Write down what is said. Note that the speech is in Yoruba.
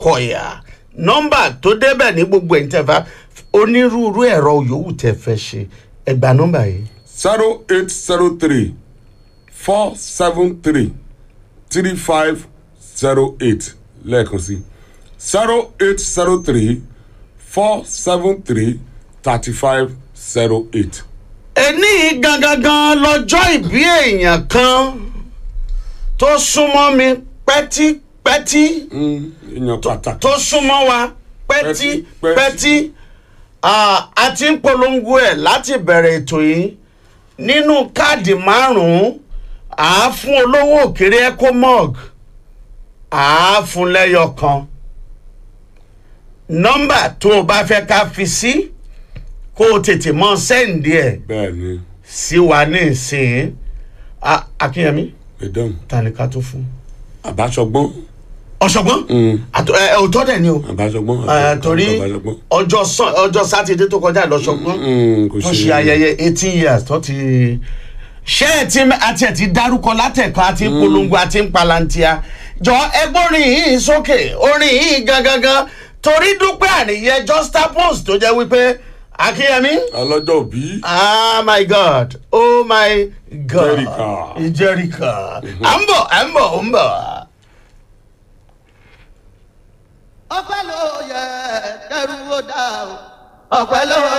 ọkọ̀yà nọ́mbà tó débẹ̀ ní gbogbo ẹ̀yìn tẹ̀fà onírúurú ẹ̀rọ yòówù tẹ̀ fẹ́ ṣe ẹgbà nọ́mbà yìí zero eight zero three four seven three three five zero eight lẹ́ẹ̀kan sí zero eight zero three four seven three thirty five zero eight. ẹni gangan lọ́jọ́ ìbí èèyàn kan tó súnmọ́ mi pẹ́típẹ́tí èèyàn pàtàkì. tó súnmọ́ wa Pẹ́tí, pẹ́típẹ́tí pẹ́tí. a ti ń polongo ẹ̀ láti bẹ̀rẹ̀ ètò yìí nínú káàdì márùn-ún à á fún olówó òkèrè ecomog à á fún lẹ́yọ kan nọ́mbà tó o bá fẹ́ ká fi sí kó o tètè mọ sẹ́ǹdì ẹ̀ bẹ́ẹ̀ ni sí wa ní ìsìn Ah, akínyẹmí madam ta ni ká tó fún. àbáṣọgbọ́n ọ̀ṣọ́gbọ́n Àtọ- ẹ, òótọ́ dẹ̀ ni o àbáṣọgbọ́n Eh, torí àbáṣọgbọ́n. ọjọ́ sàn ọjọ́ sátidé tó kọjá lọ́ṣọ́gbọ́n Mm, kò tó ṣe ayẹyẹ eighteen years tó ti ṣé ẹ ti àti ẹ ti dárúkọ látẹ̀kọ́ àti polongo àti palantia jọ ẹgbọ́n orin yìí sókè orin yìí gangan torí dúpẹ́ àníyẹ juxtapose tó jẹ́ wípé akínyẹmí ọlọ́jọ́ òbí ah my god oh my god Jericho. jericho à ń bọ̀ à ń bọ̀ à ń bọ̀. ọpẹ́ ló yẹ kẹrù ó dá o ọpẹ́ ló